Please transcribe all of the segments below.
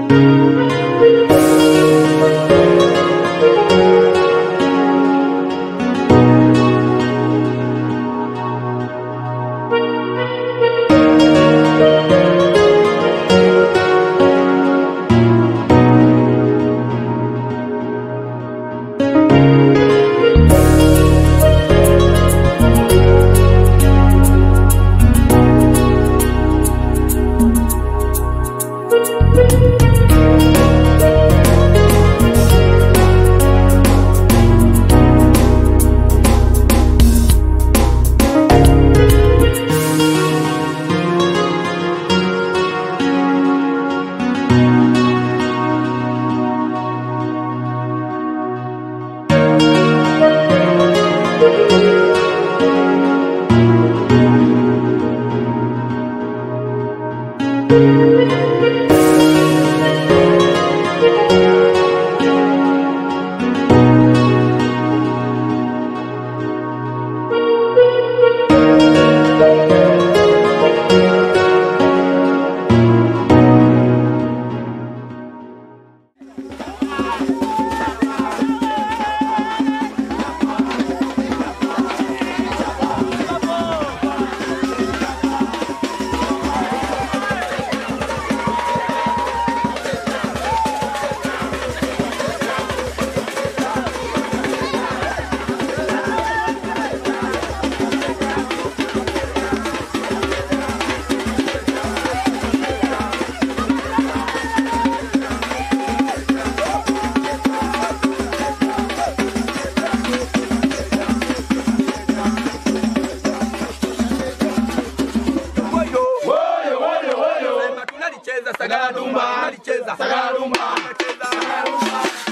tunalicheza sagala dumba, tunalicheza sagala dumba, tunacheza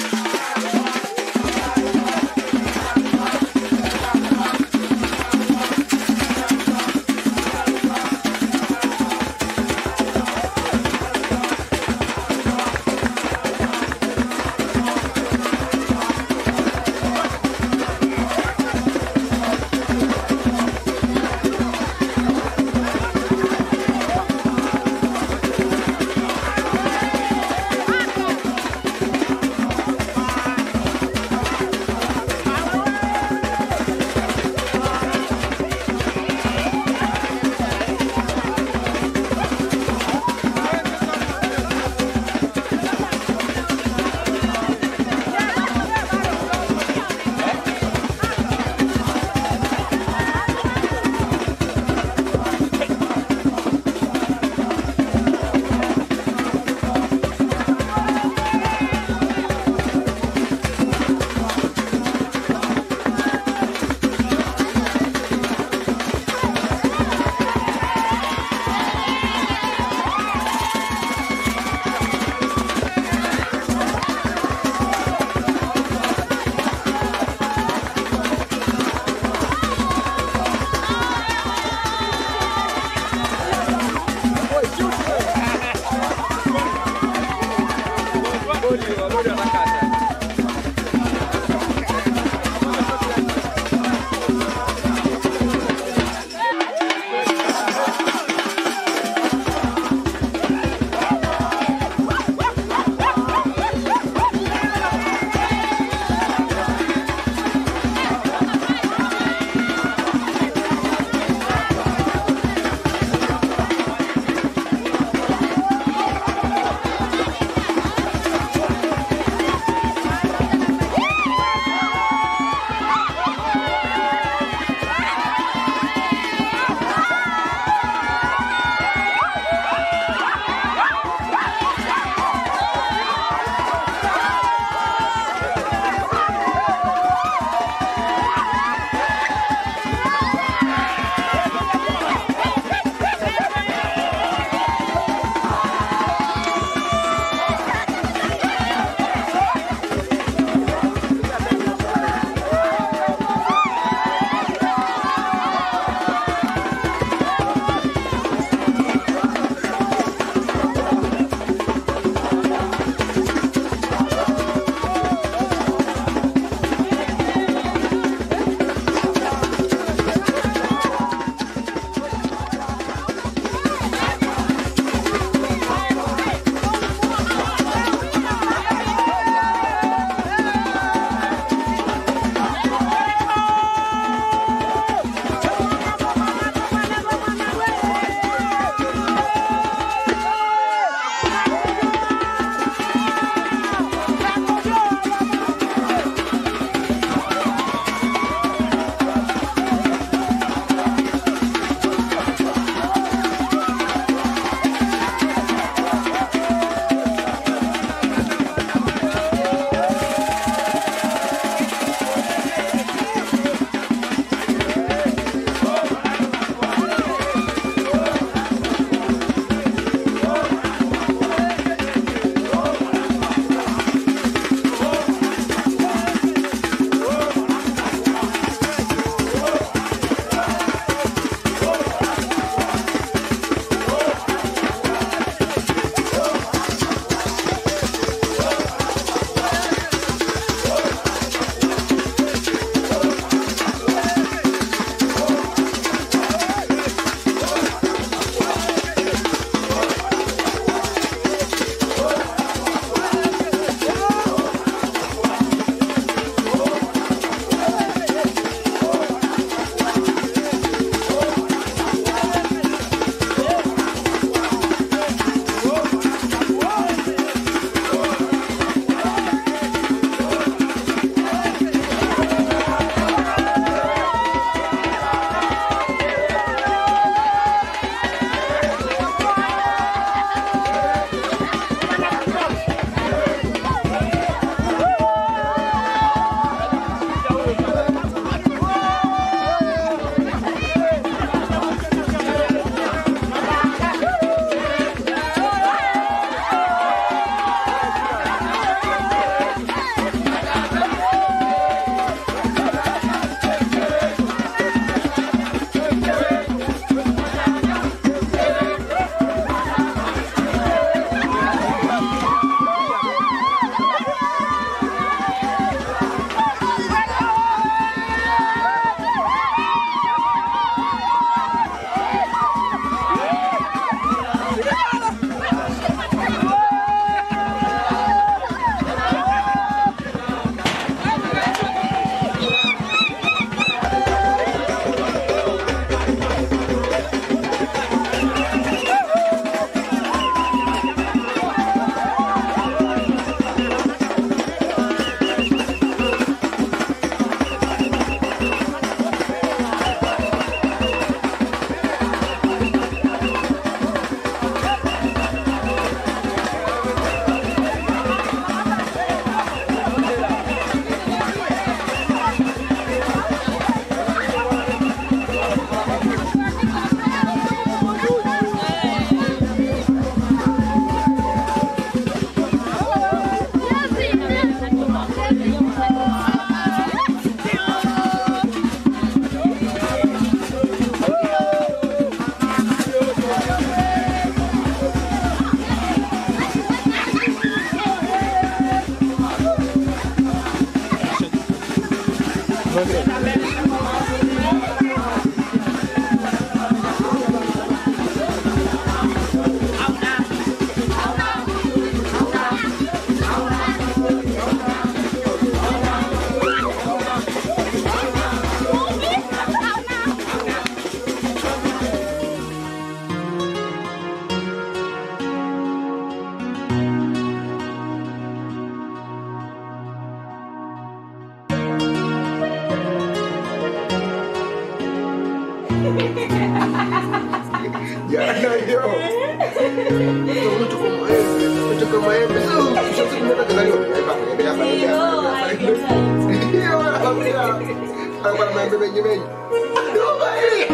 Jana hiyo. Unatoka maembe, unatoka maembe. Kisha siku moja kazaliwa. Hapa, hapa, hapa. Hiyo wanakwambia. Hapa maembe mengi mengi. Ndio bali.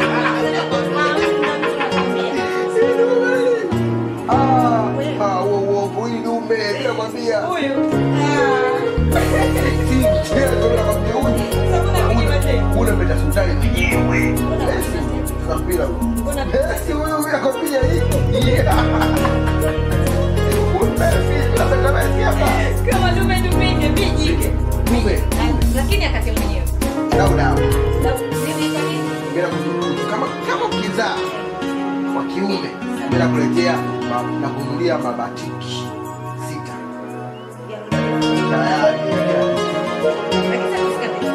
Ndio bali. Ah, ah, wo wo huyu dume, nakwambia. Si mchezo nakwambia huyu. Unapenda sultani mwenyewe. Nakwambia. Esi huyu huyu nakwambia hii. Yeah. Unapenda napenda basi hapa. kama dume dumike vijike Dume. lakini akate mwenyewe Dau dau. Na mimi kwa nini? Bila kuzukuzu. Kama kama ukizaa kwa kiume bila kuletea ma- na kununulia mabatiki sita. Tayari. Lakini sasa usikate.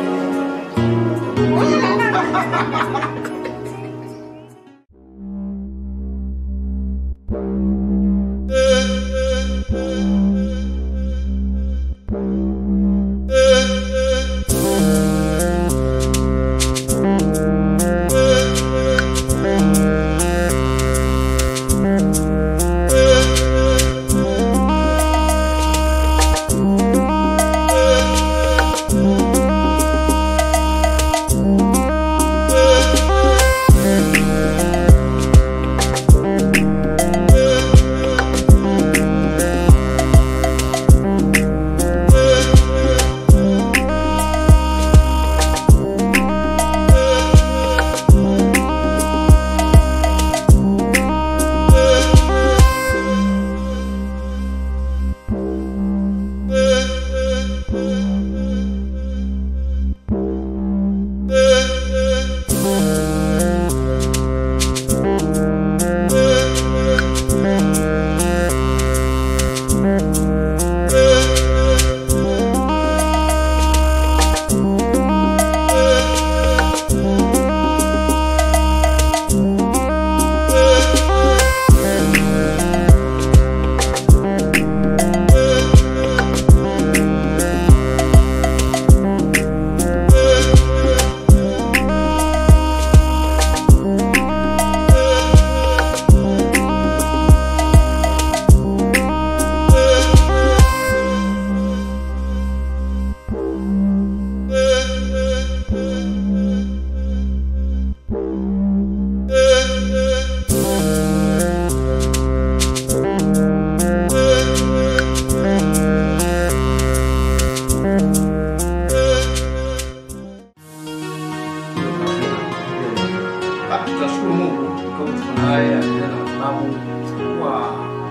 Ah, tunashukuru Mungu kwa kutuona haya tena na sababu kwa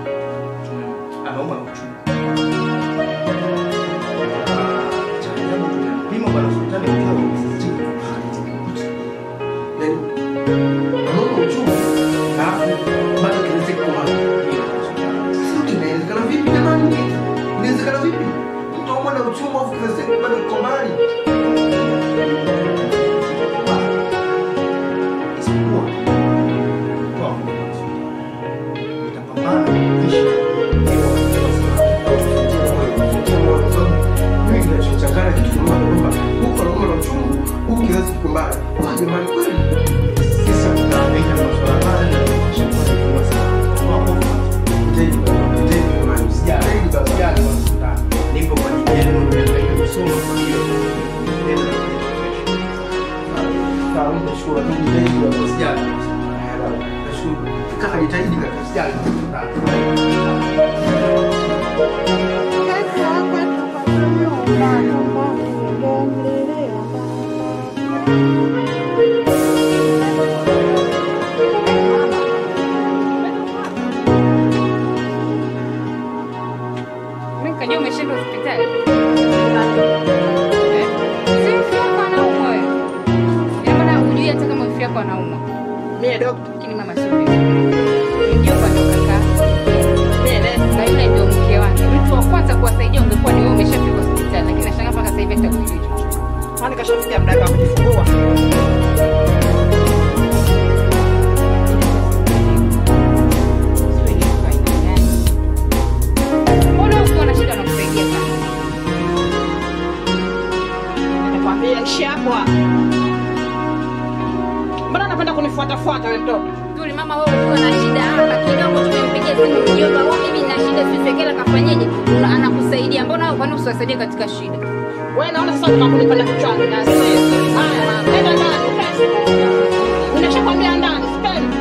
tume- ameomba na uchungu. Ah, cha ajabu tumempima bwana sultani ukiwa umesitini. Yaani, anaona uchungu. Alafu bado kiweze kuwa Sasa inawezekana vipi jamani? Inawezekana vipi? Mtu aumwa na uchungu afu kizazi chake bado kiko mbali. isipokuwa kwa nitapambana kuishi mimi kinachochanganya kitu kimoja kwamba Huko anaumwa na uchungu, huku kizazi kiko mbali. Kwa jamani kweli. sasa tunaangaika na masuala haya na tunashauri kwa sana kwa hofu Teni, teni jamani. Usijali, Teni baba. usijali kwa sultani. Nipo kwa ajili yenu, nimehangaika kusoma kwa hiyo nenda na kesho. Sawa, nashukuru. Mimi teni baba. Usijali. Nashukuru. Kaka jitahidi kaka. Usijali kwa sultani. Mimi nikajua umeshinda hospitali. Eh? Si mfano alikuwa anaumwa. Mie dokta. Lakini mama sio vizuri. Mjomba ndo kaka. Mie nesi. Na yule ndio mke wake. Mtu wa kwanza kuwasaidia ungekuwa ni wewe umeshafika hospitali, lakini nashangaa mpaka sasa hivi hata kujui chochote. Kwani kashafikia muda wake wa kujifungua? Sio ni mtu aina gani. Mbona ukiwa na shida anakusaidia sana? Nimekwambia nishapwa. Mbona unapenda kunifuatafuata wewe mtoto? Tuli mama wewe ukiwa na shida hapa kidogo tumempigia simu mjomba wao mimi na shida sisekela kafanyeje? Una- Anakusaidia. Mbona wewe kwani usiwasaidie katika shida? Wewe naona sasa unataka kunipanda kichwani na Haya, nenda ndani. ukae. Nimeshakwambia ndani, sipendi.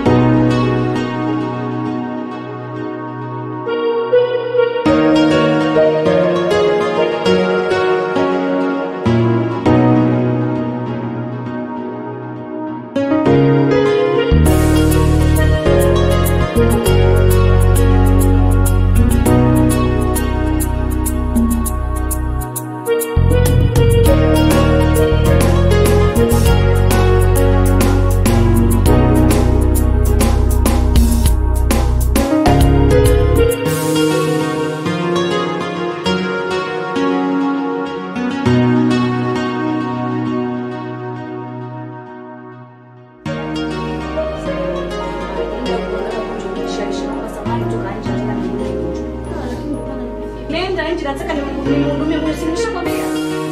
Nenda nje, nataka nimhudumie mwenye simu, nishakwambia.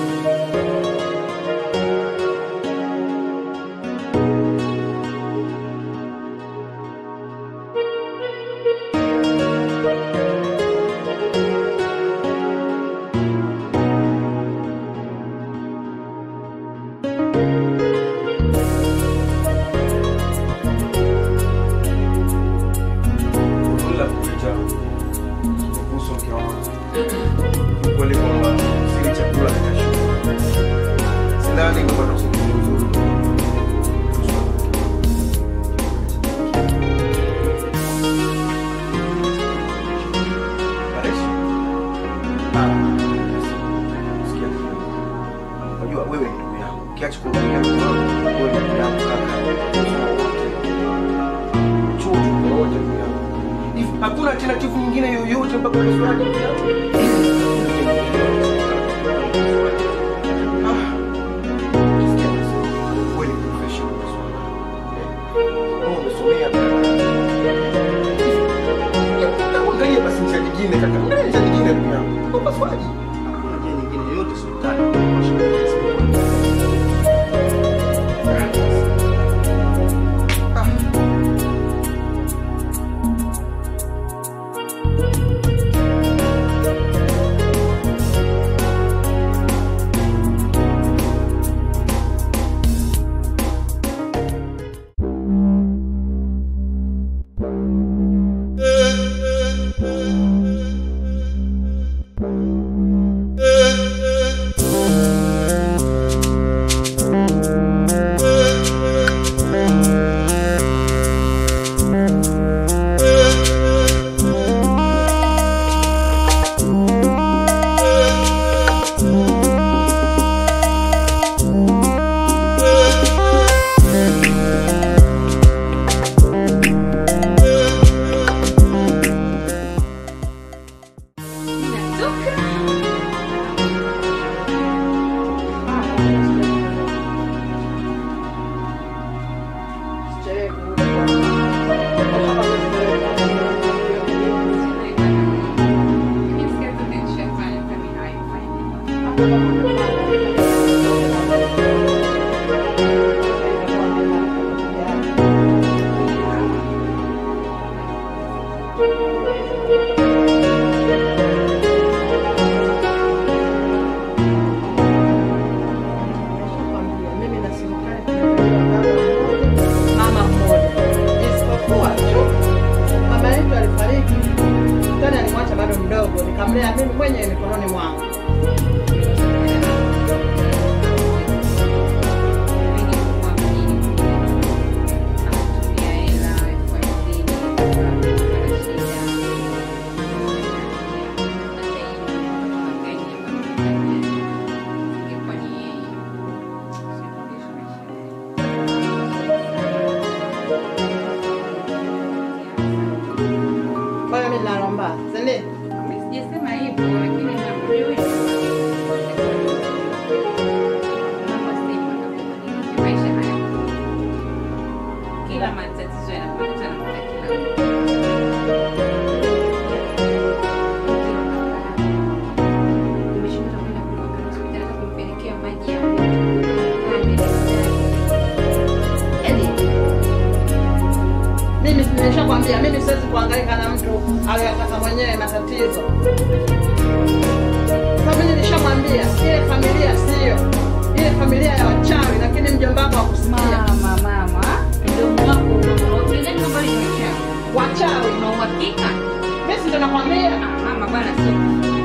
Ila kuja kuhusu mke wangu. Ukweli kwamba sili chakula na kesho. Sidhani kama ndo usingizi mzuri. Mareshi. Ah, sikia kidogo. Unajua wewe ni ndugu yangu. Ukiacha kuwa ndugu yangu, wewe ni ndugu yangu kaka. Kusema wote. Chuo tuko wote ndugu yangu. Hivi hakuna alternative nyingine yoyote mpaka upasuaji ndugu yangu? Ah. Sikia basi. Wewe ni professional upasuaji. Eh, wewe umesomea Angalia basi njia nyingine kaka. Angalia njia nyingine ndugu yangu. Upasuaji. Hakuna njia nyingine yoyote hospitali. Ah. Mama mmoja. Isipokuwa tu mama yetu alifariki, tena alimwacha bado mdogo, nikamlea mimi mwenyewe mikononi mwangu. aliyataka mwenyewe matatizo. Sasa mimi nilishamwambia ile familia sio ile familia ya wachawi, lakini mjomba wako hakusikia. Mama, mama, mdomo wako unaongea kama ni mchawi. Wachawi Una uhakika? mimi si ndo nakwambia. Ah, mama bwana sio vizuri.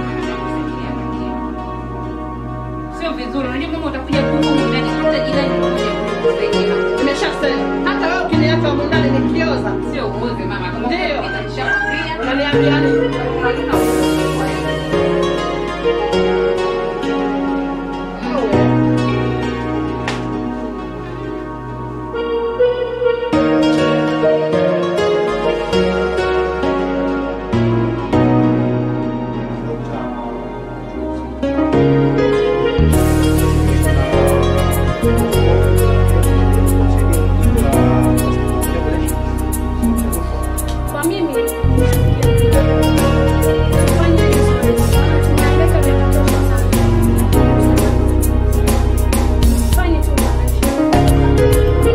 Sio vizuri. Unajua mama utakuja kuhumu ndani hata jirani mmoja kukusaidia. Nimeshasema hata wewe ukiniacha humu ndani nikioza, Sio uoze mama kama Ndio. ukipika nishakwambia. unaniambia nini? Unalina uoze kwa hiyo. Kwa mimi fanya vizuri, maana tunaweka vya kutosha sana. Fanye tu maisha.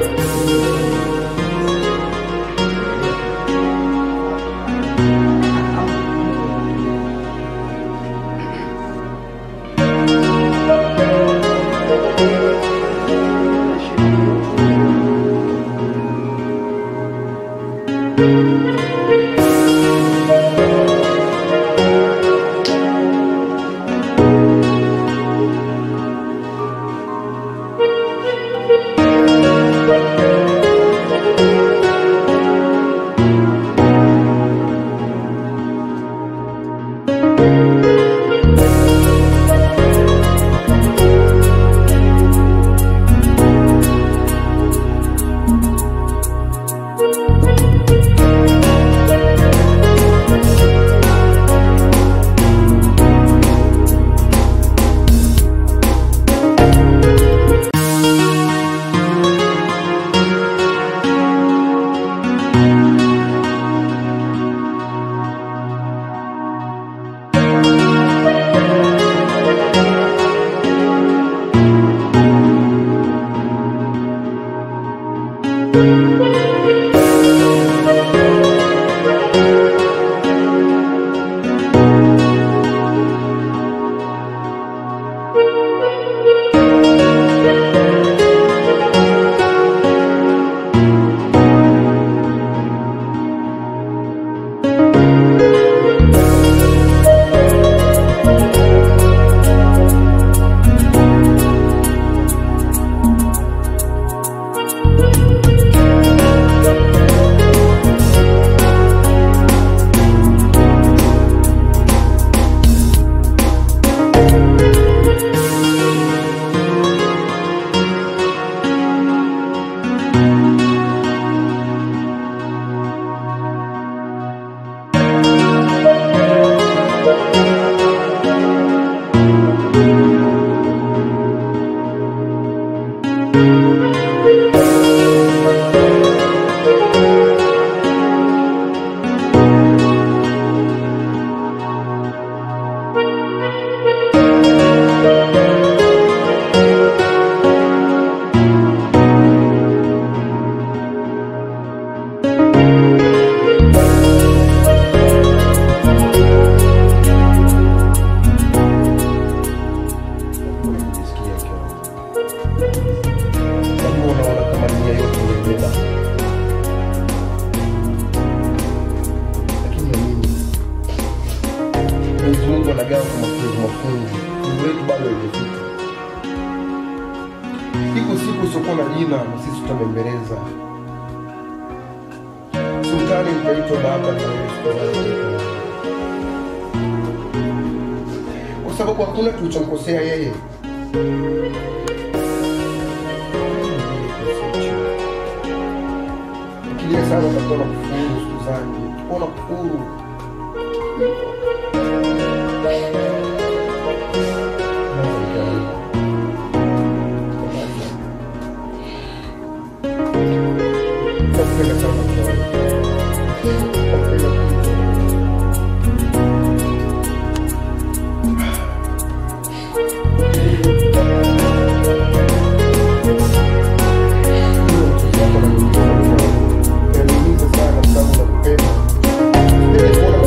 Unajisikia ikiwa Sababu unaona kama nia yote imebeba. Lakini ya nini? Mwenyezi Mungu anagawa kwa mafungu mafungu. Mungu wetu bado haijafika. Iko siku usiokuwa na jina na sisi tutabembeleza. Sultani itaitwa baba na wewe sultani utaitwa mama. Kwa sababu hakuna tulichomkosea yeye. Fikiria sana utakuwa na kufuru siku zake, utakuwa na kufuru. Nakupenda sana mke wangu. Nakupenda sana. Inaniumiza sana kwa sababu nakupenda. Sipendi kuona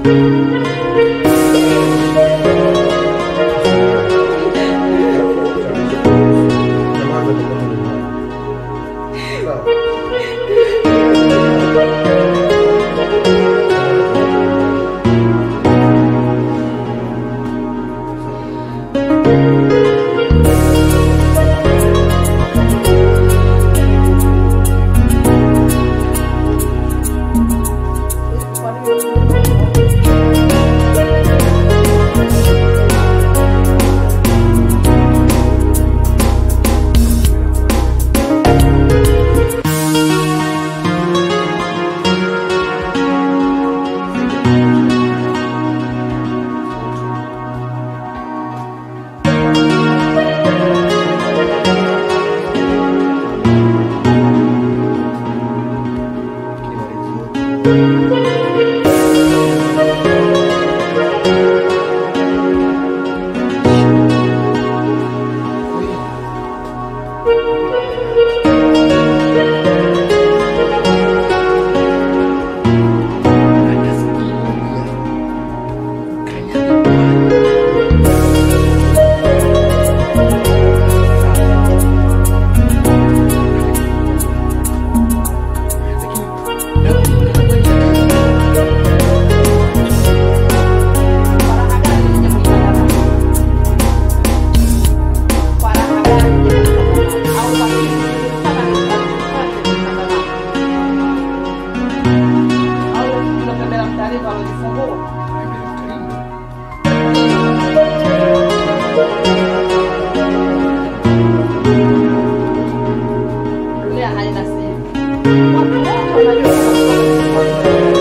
Dunia haina siri. Watu wote wanajua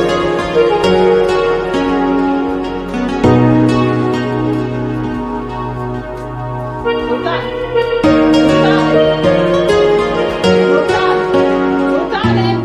Sultani. Sultani. Sultani. Sultani.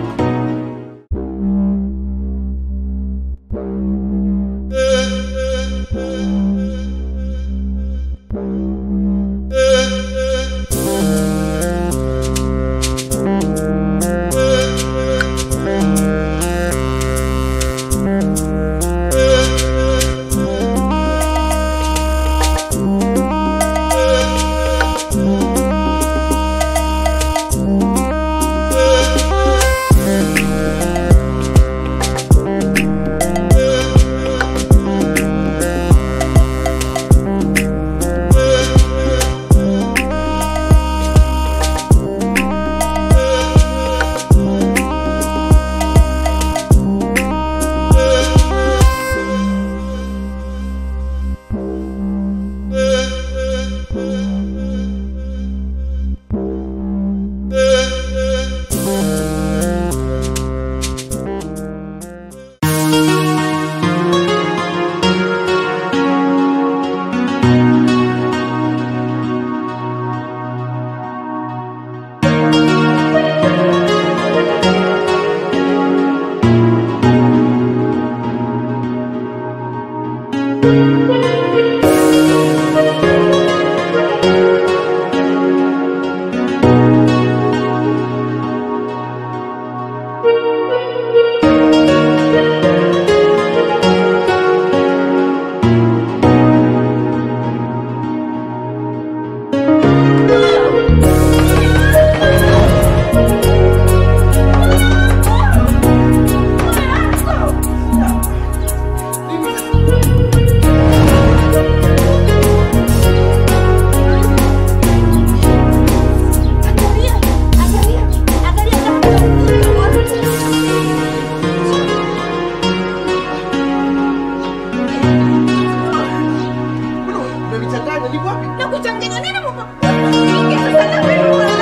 Umenichanganya, niko wapi? Nakuchanganya nini mama? Usifike sasa na wewe wala.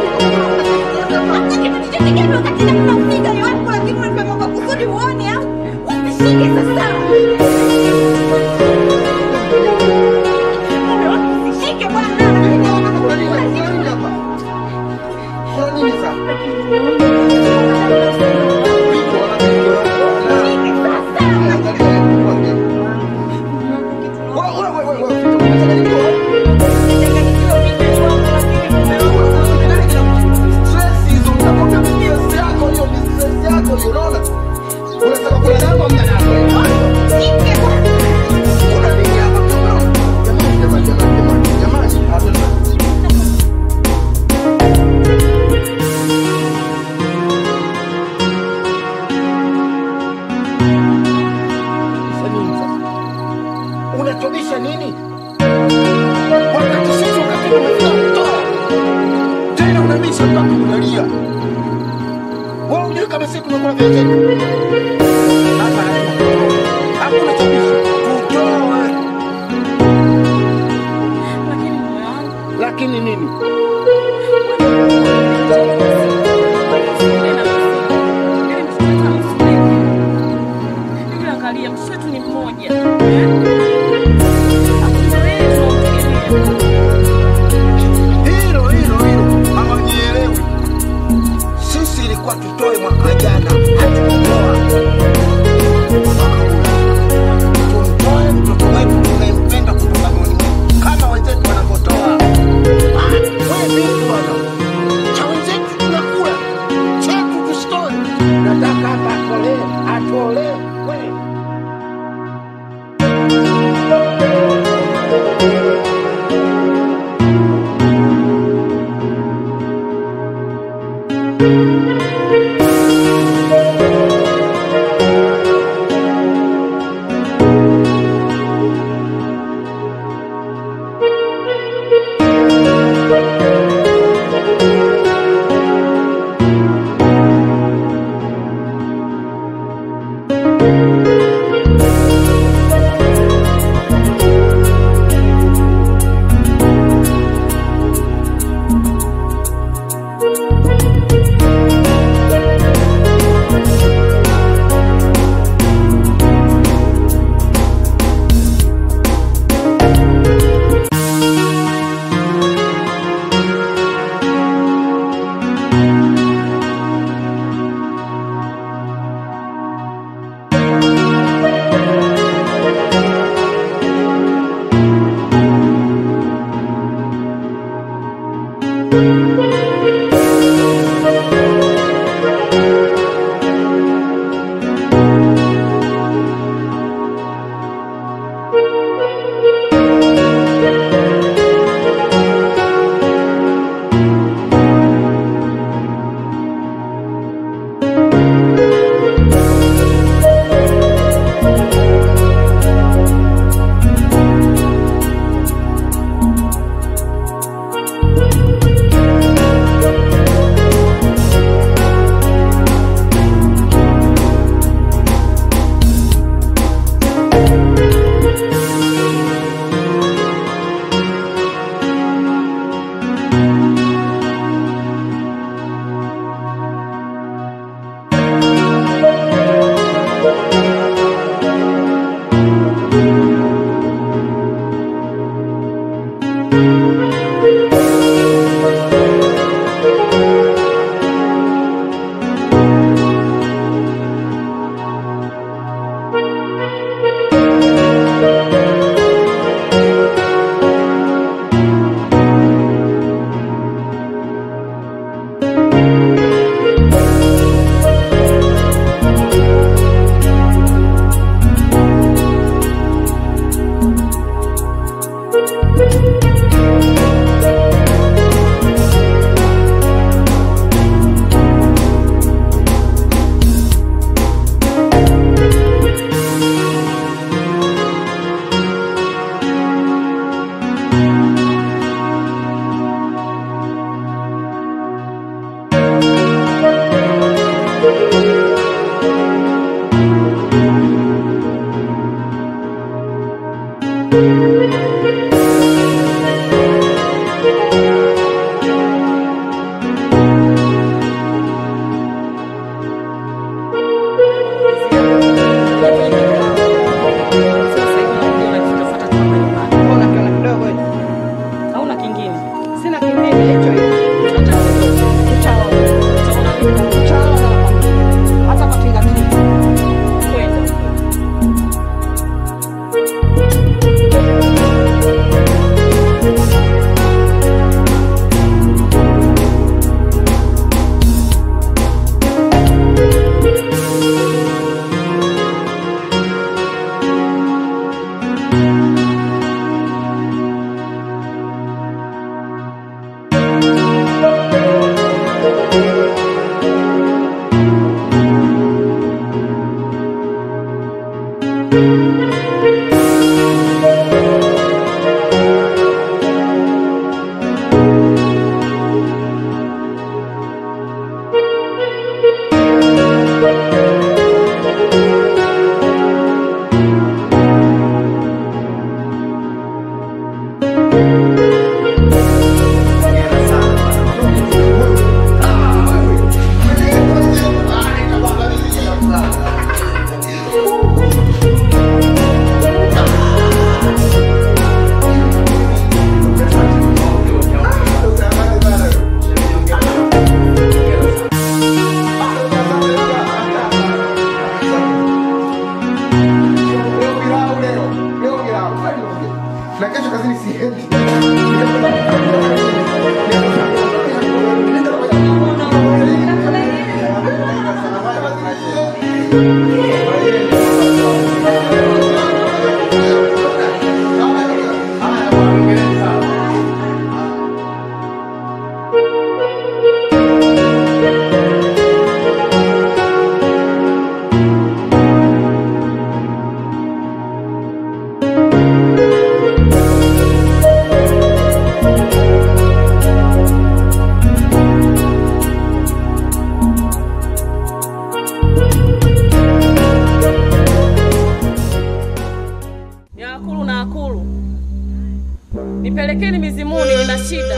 Hata kitu chochote kile wakati nakufika ni wapi lakini unafanya kwa kusudi uone au? Usishike sasa. Mume wako usishike bwana. Kuna nini? Kuna nini hapa? Kuna nini sasa? Vitu wanapigwa, wana- Usishike sasa. Angalia, nikwambie. Wewe, wewe, wewe, wewe, umechanganyikiwa? Nimechanganyikiwa vipi wangu lakini mume wangu Stress hizo, unakwambia stress yako hiyo, ni stress yako hiyo, unaona? Unasema kuna namba, mna namba. unatubisha nini? Wakati sisi wakati umefika kutoa tena unabisha mpaka unalia. Wewe unajua kama sisi tumekula vya zetu. Hapa hakuna tubisha, tutoe. Lakini moyo wangu Lakini nini? angalia mtoto wetu ni mmoja eh? Hakuna wewe tunamtegemea. Hilo hilo hilo hawanielewi. Sisi ilikuwa tutoe mwaka jana, hatukutoa. Tumtoe mtoto wetu tunayempenda kutoka moyoni mwetu kama wenzetu wanavyotoa. Ah, wewe vipi bwana? Cha wenzetu tunakula, chetu tusitoe. Nataka hapa atolewe, atolewe. Mbona kiona kidogo hicho? Hauna kingine. Sina kingine hicho hicho. Tutaona. Utaona Tutaona. Hata kwa tinga tinga. kwenda. Thank nipelekeni mizimuni, nina shida.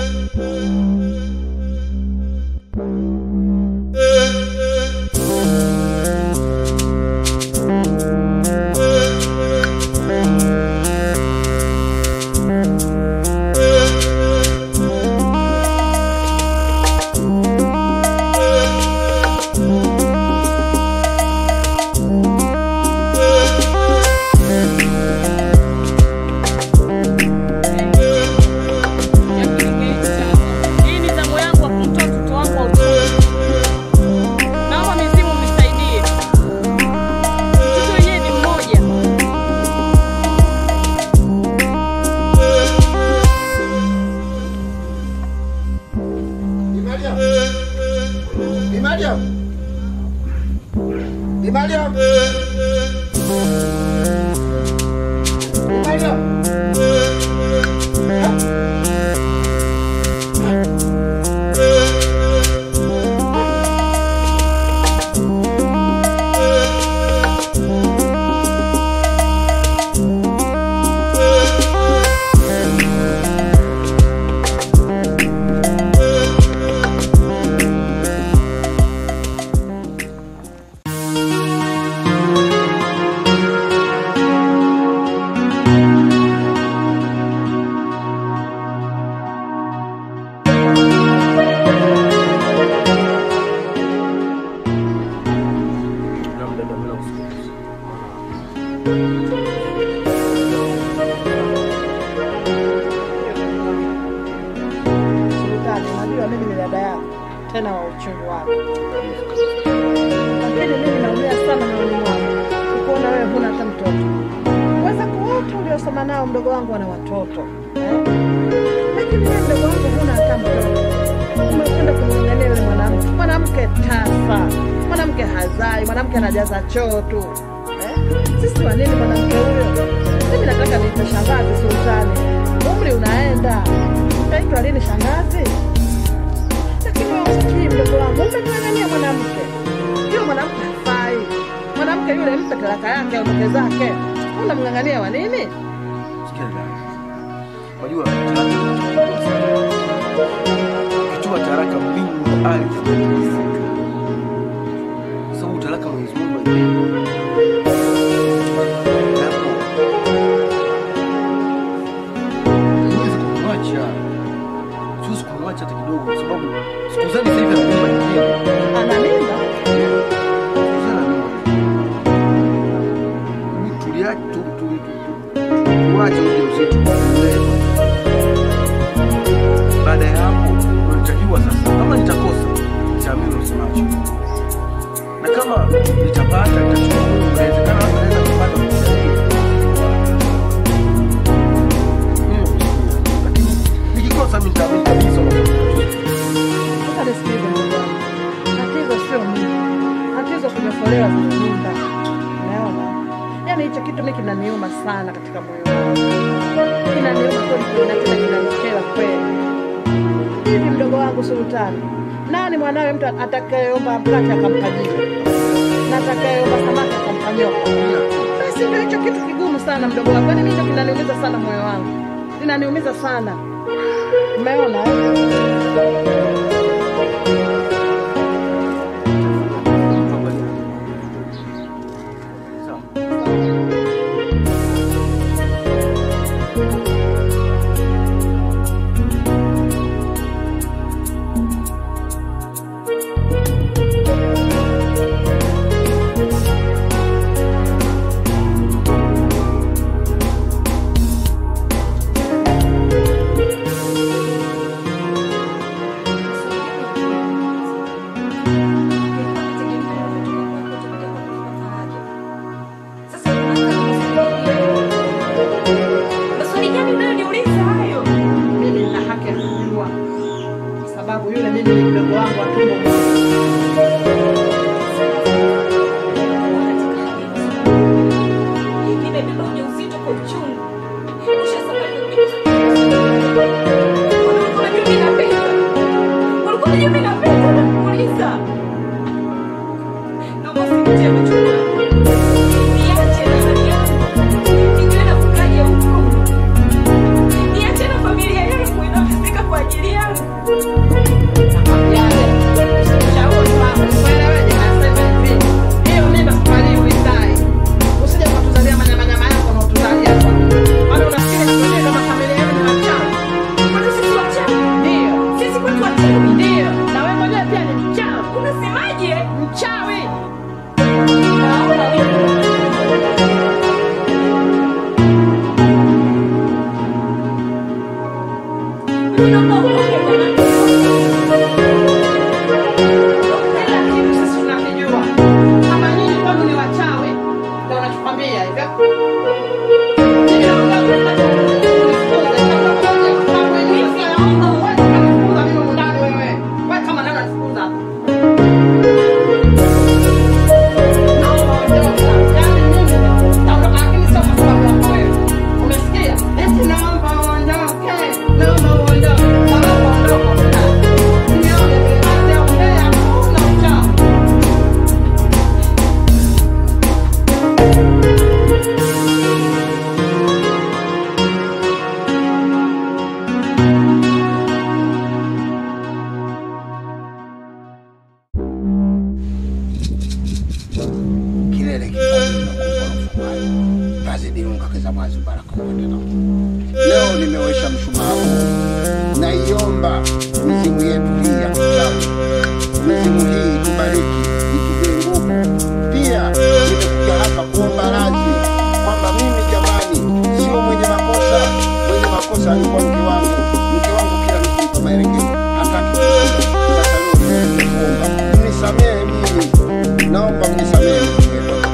Hii ni zamu yangu ya kumtoa mtoto wangu wa uchungu. Naomba mizimu mnisaidie. Mtoto wenyewe ni mmoja. Bi Mariam. Bi Mariam. Bi Mariam. Bi Mariam. Sultani, najua mimi ni dada yako tena wa uchungu wako, lakini mimi naumia sana moyoni mwangu kukuona wewe huna hata mtoto. Wenzako wote uliosoma nao mdogo wangu ana watoto eh? Lakini wewe mdogo wangu huna hata mtoto, umekwenda kumng'ang'ania yule mwanamke. Mwanamke tasa, mwanamke hazai, mwanamke anajaza choo tu eh? Sisi wa nini mwanamke huyo? Mimi nataka niite shangazi Sultani, umri unaenda, utaitwa lini shangazi? Lakini wewe usikii mdogo wangu, umemng'ang'ania mwanamke. Yule mwanamke hafai. Mwanamke yule mpe talaka yake aondoke zake. Unamng'ang'ania wa nini? Sikia dada. Unajua talaka ni kitu kikubwa sana. Ukitoa talaka mbingu na ardhi zinatikisika. Sababu talaka Mwenyezi Mungu haipendi. Japo huwezi kumwacha. Siwezi kumwacha hata kidogo kwa sababu siku zani sasa hivi ana mimba nyingine. Ana mimba? Sana mimba. Ni tuliache tu tu tu- tuache ujauzito ulee. Baada ya hapo ndio nitajua sasa kama nitakosa nitaamini usemacho, na kama nitapata nitashukuru. Inawezekana labda naweza kupata kusaidia lakini nikikosa mimi nitaamini kabisa unafanya Sasa nisikilize ndugu yangu. Tatizo sio mimba. Tatizo kunyofolewa kwenye mimba. Umeona? Yaani hicho kitu mimi kinaniuma sana katika moyo wangu. Kinaniuma kweli kweli na tena kinanikera kweli. Hivi mdogo wangu Sultani, nani mwanawe mtu atakayeomba mkate akampa jiwe? Na atakayeomba samaki akampa nyoka? Basi ndio hicho kitu kigumu sana mdogo wangu. Yaani mimi ndio kinaniumiza sana moyo wangu. Linaniumiza sana. Umeona? eh? Maswali gani unayoniuliza hayo? mimi nina haki ya kujua, kwa sababu yule mimi ni mdogo wangu wa tumbo moja. Nimebeba ujauzito kwa uchungu. Ushasema Ulikuwa unajua mimi napenda. Ulikuwa unajua mimi napenda nakuuliza. Naomba usinitie machungu. Niache na hali yangu. Nijue na kukaja huko. Niache na familia yangu. nakwambia hivyo. Mimi naomba unifukuze kama moja. Kama mimi naomba uwache kunifukuza mimi humu ndani wewe. Wewe kama nani unanifukuza hapa? Naomba ondoka. Yaani mimi naondoka lakini sio kwa sababu yako wewe. Umesikia? Eti naomba uondoke. Naomba uondoke. Naomba uondoke. Nione vile kazi ya umbea hakuna uchawi. kilele kikubwa tazidi ongeza mwazi baraka kuendelea. Leo nimewesha mshumaa huu, naiomba mizimu yetu hii ya kuchawi, mizimu hii itubariki, itupee nguvu. Pia nimekuja hapa kuomba radhi kwamba mimi jamani, sio mwenye makosa. Mwenye makosa alikuwa mke wangu. Mke wangu kila nikimpa maelekezo hataki kusikia. Sasa leo nimekuja kuomba mnisamehe mimi, naomba mnisamehe mimi.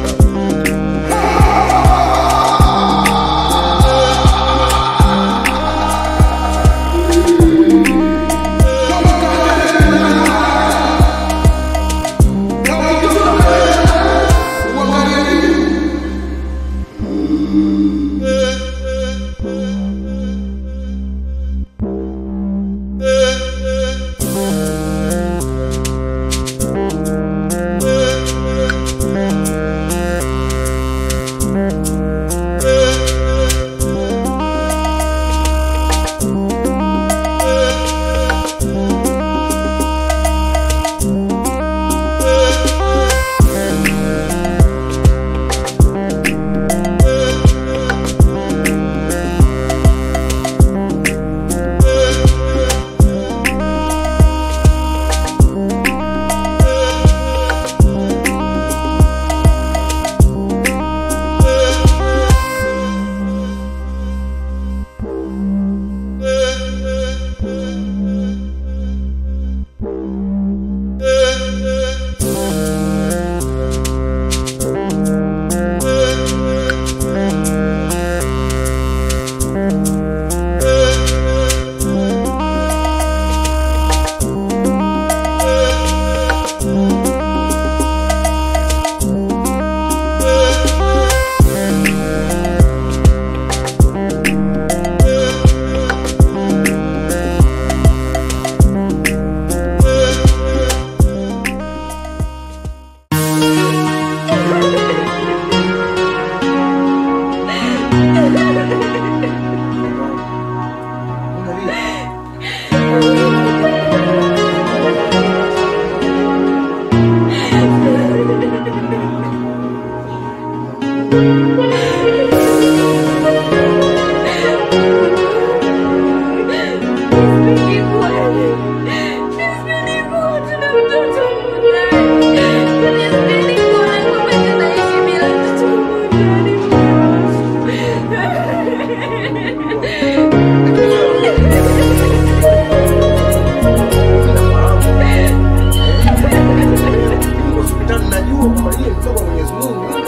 Hospitali najua kwamba yeye mtoka kwa Mwenyezi Mungu. hana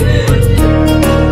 tatizo.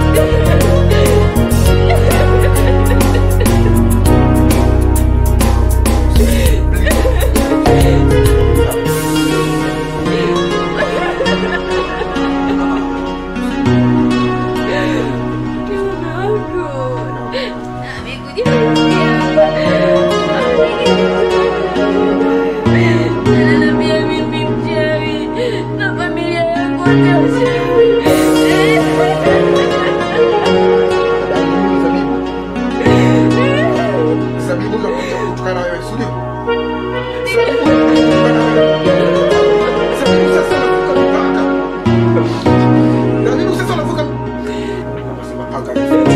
Zabibu ndo kuja kutukana wewe, si ndio? Zabibu ndo kuja kutukana wewe. Zabibu sasa unavuka mpaka. Zabibu sasa unavuka Nasema paka.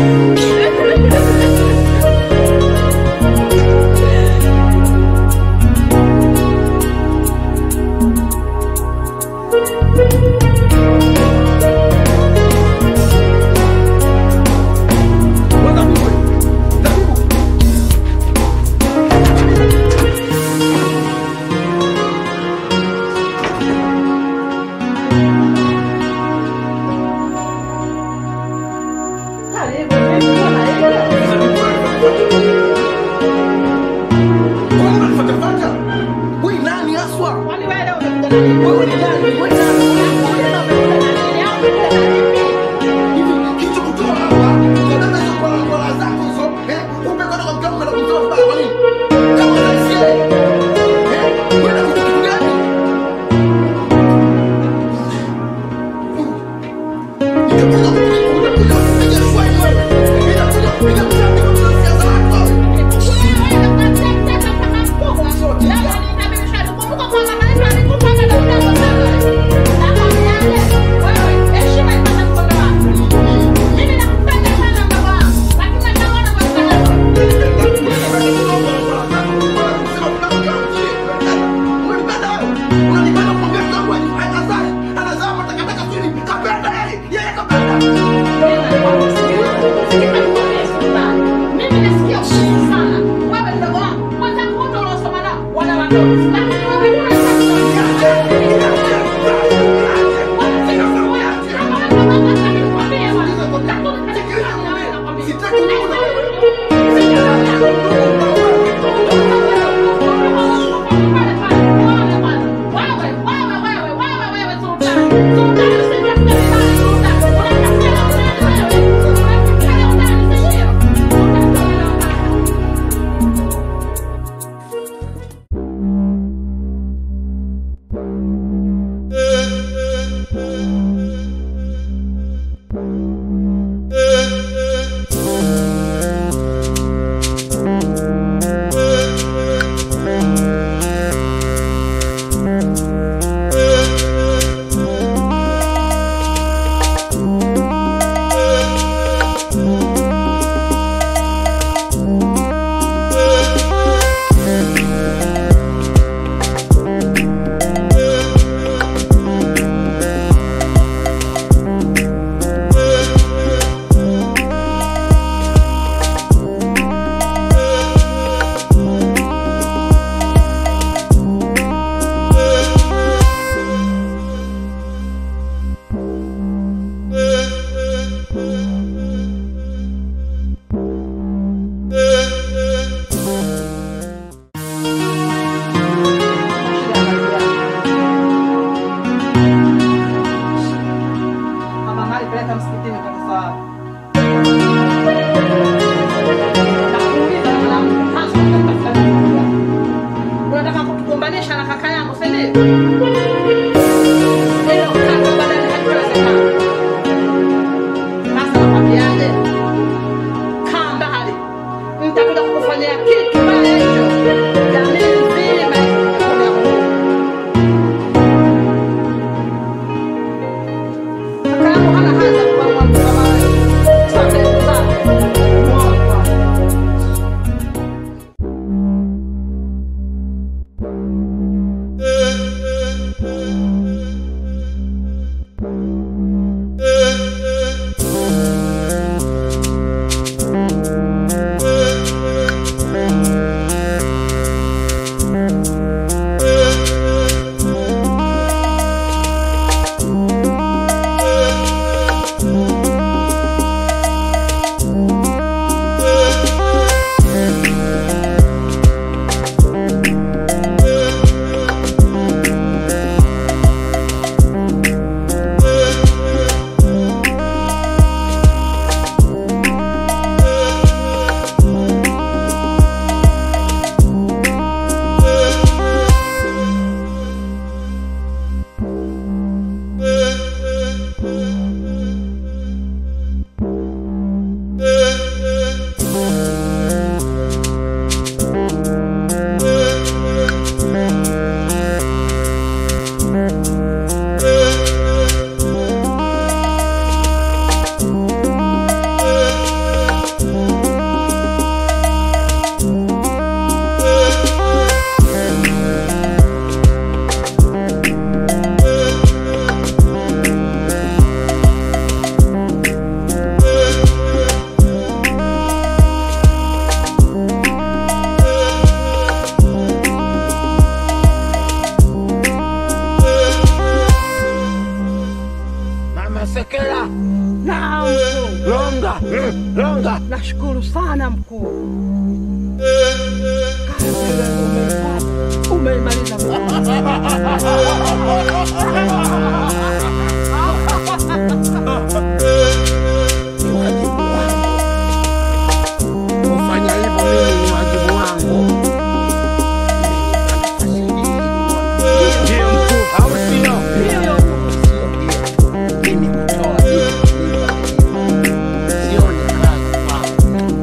Zabibu, Zabibu. Kwa nini unanifuatafuata? Wewe ni nani haswa? Kwani wewe leo umekuja na nini? Wewe ni nani? Wewe ni nani? Tena umekuja na nini? Au umekuja na nini? Hivi kitu kutoa hapa, unataka hizo kola kola zako hizo, eh? Kumbe kwenda kwa mkao na kutoa vibaya kwa nini? Kama unasikia, eh? Wewe na kitu gani? Nitakuja kukuja kuja kupiga swali wewe. Nitakuja kupiga mtandiko kwa siasa zako. Sultan longa longa Nashukuru sana mkuu. Kazi wewe umeipata. Umeimaliza mkuu. ni wajibu wangu kufanya hivyo mimi ni wajibu wangu ndio mkuu au sio Sio ndio. mimi kutoa vitu sione kazi kwangu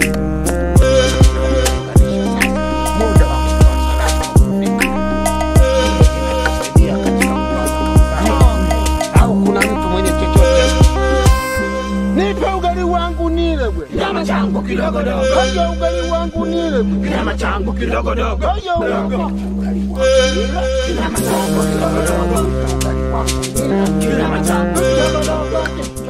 muda wa kutoa sadaka umefika. Hili linatusaidia katika kutoa sadaka. au kuna mtu mwenye chochote nipe ugali wangu nile bwe Nyama changu kidogo dogo, kaja ugali wangu nile bwe nyama changu kidogo dogo, kaja ugali wangu nile nyama changu kidogo dogo, ugali wangu nile nyama changu kidogo dogo.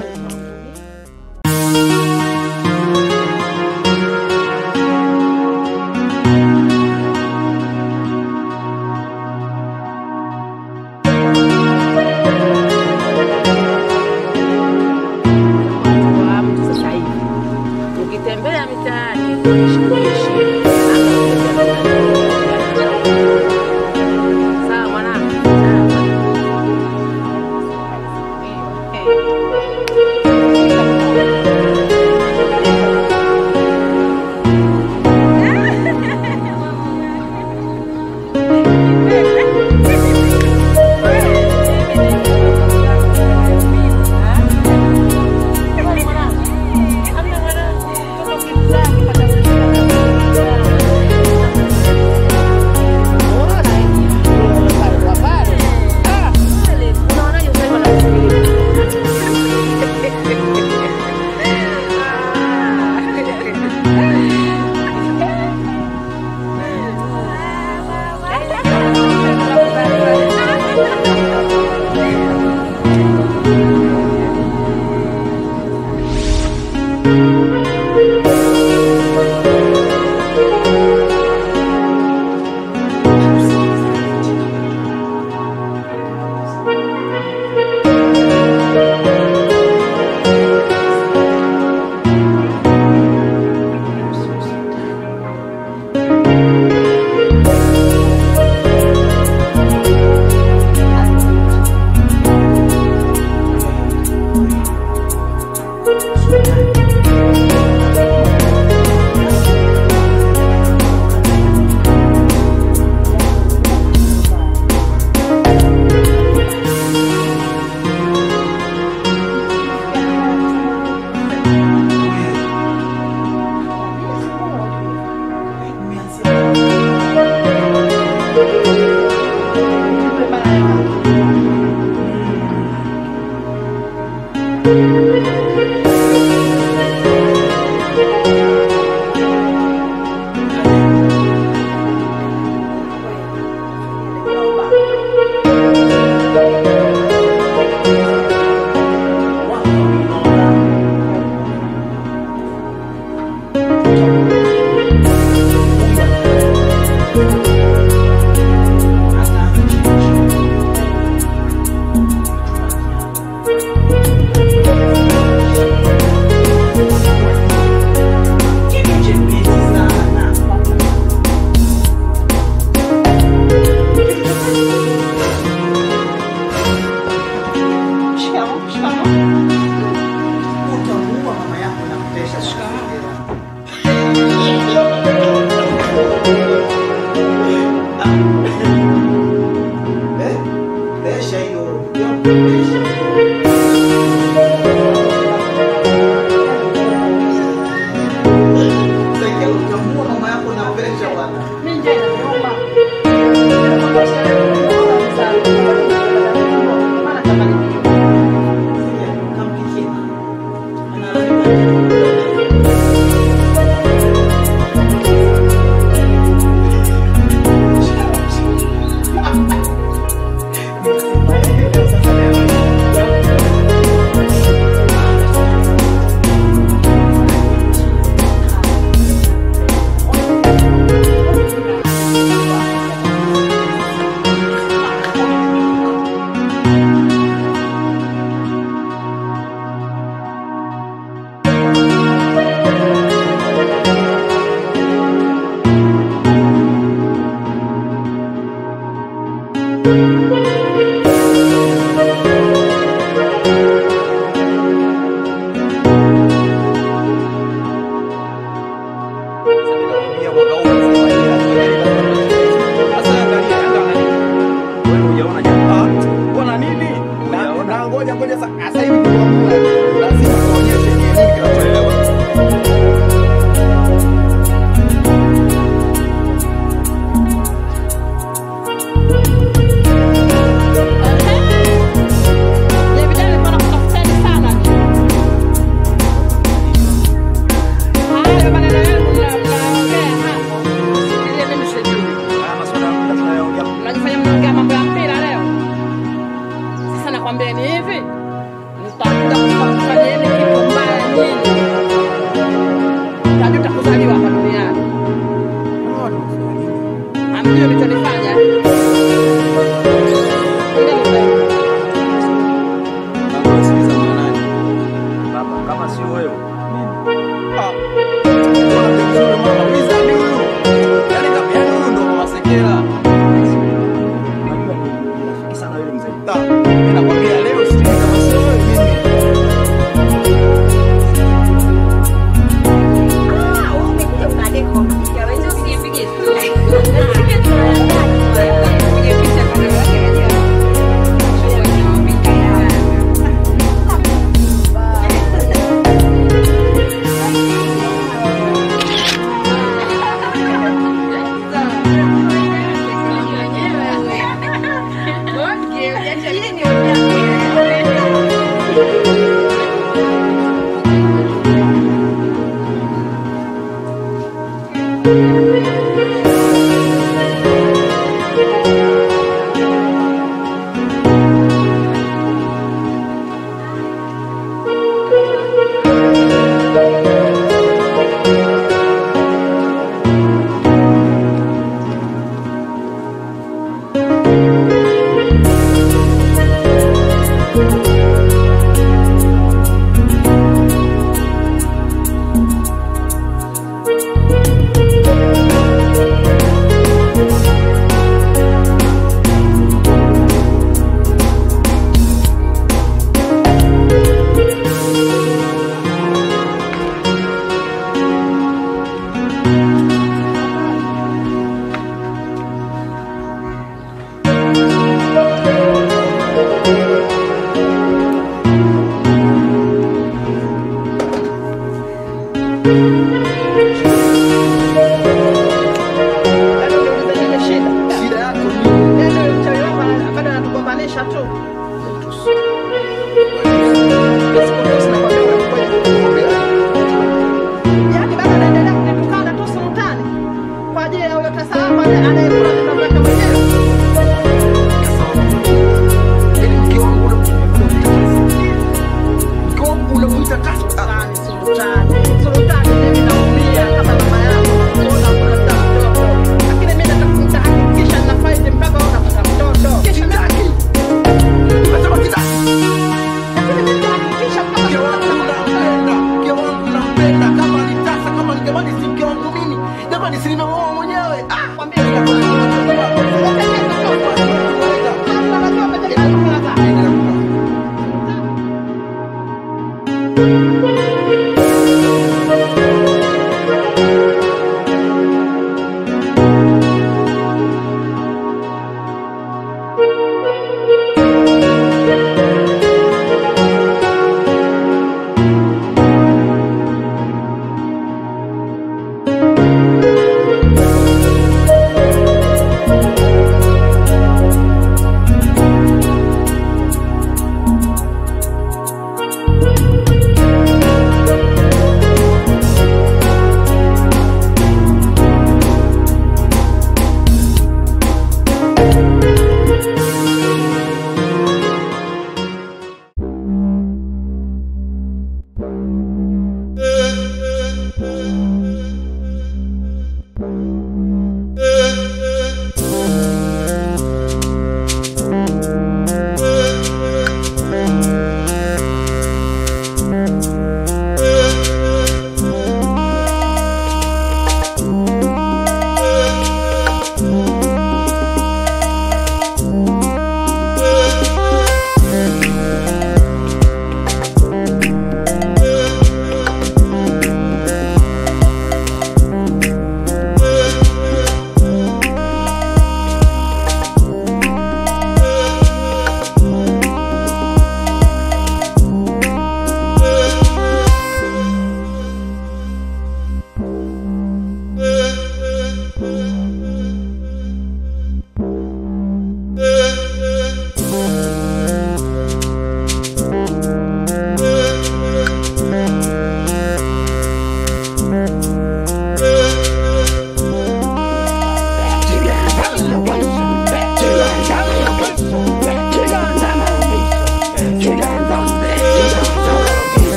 wa mtu sasa hivi ukitembea mitaani unashughulishi sawa mwanangu Utamuua mama yako na kutesha Eh? Pesha hiyo. Pesha. Sasa utamuua mama yako na pesha bwana. Kampikie. Thank Ah. Mbona mzuri mama, wizard huyu. Yaani kama yaani huyu ndo mama Sekela. Unajua ni rafiki sana yule mzee. Ah, mimi nakwambia leo sijui kama sio wewe mimi. Ah, wewe umekuja unadeka kwa mpiga wewe. Usipige story. Usipige story. Usipige picha kwa sababu ya chumba cha mapika ya Yaani unauliza nini shida? Shida yako ni Yaani yule mchawi wako ana- bado anatugombanisha tu. Sikutusi nakwambia unakwenda. Yaani bado anaendelea kunitukana tu sultani kwa ajili ya huyo tasa wako anaye- anayekula mimba mwake mwenyewe. Yaani mke wangu unamuita Mke wangu unamuita tasa. Sultani, sultani. Sultani, mimi naumia kama mama yangu. Nakuona kuna mtoto. Lakini mimi nataka- nitahakikisha ninafaidi mpaka wewe unapata mtoto. Kisha mimi- Nimesema sitaki. lakini mimi nitahakikisha mpaka Mke wangu unampenda. Mke wangu unampenda. Kama ni tasa, kama ni jamani si mke wangu mimi. Jamani si nimeoa mwenyewe. Ah, Kwambia nitakuwa- Thank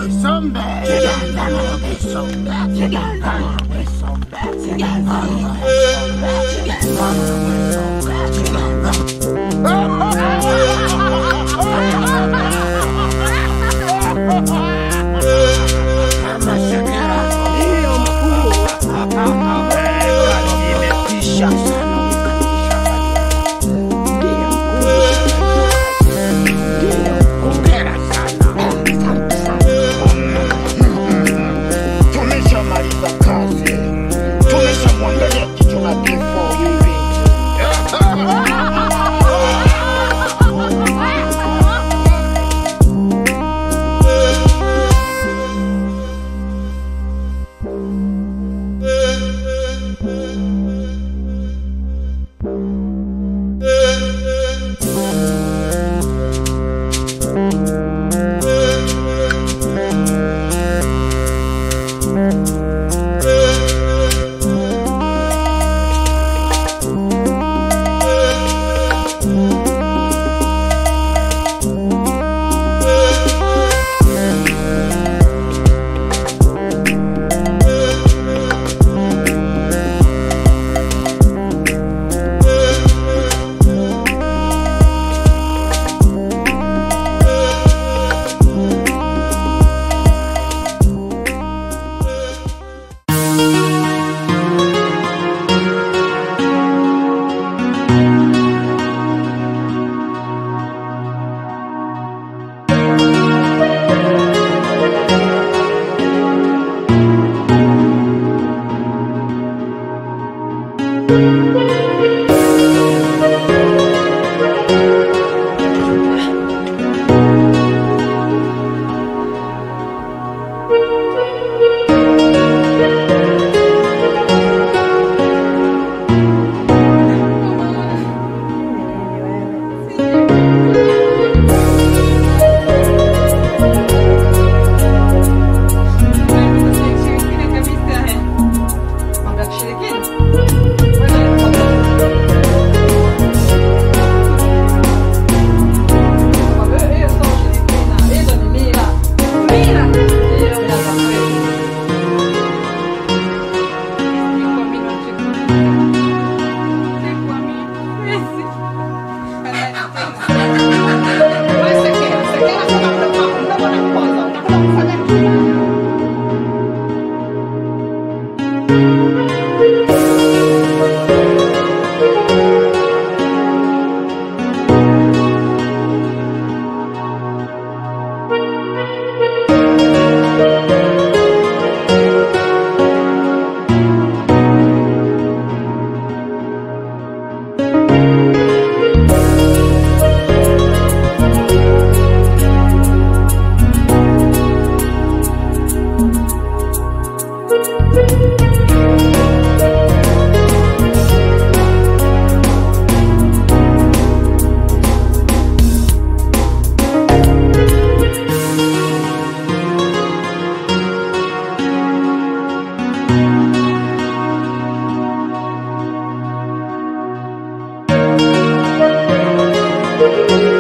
Wisombe. Siganda na wisombe. Siganda na wisombe. Siganda na wisombe. Siganda na wisombe. Mama Shakira. Hiyo mkuu. Imetisha sana ukatisha Ndiyo mkuu. Ndiyo, hongera sana. Asante sana. Tumeshamaliza kazi, tumeshamwangalia kichwa na kifo hivi. Thank you.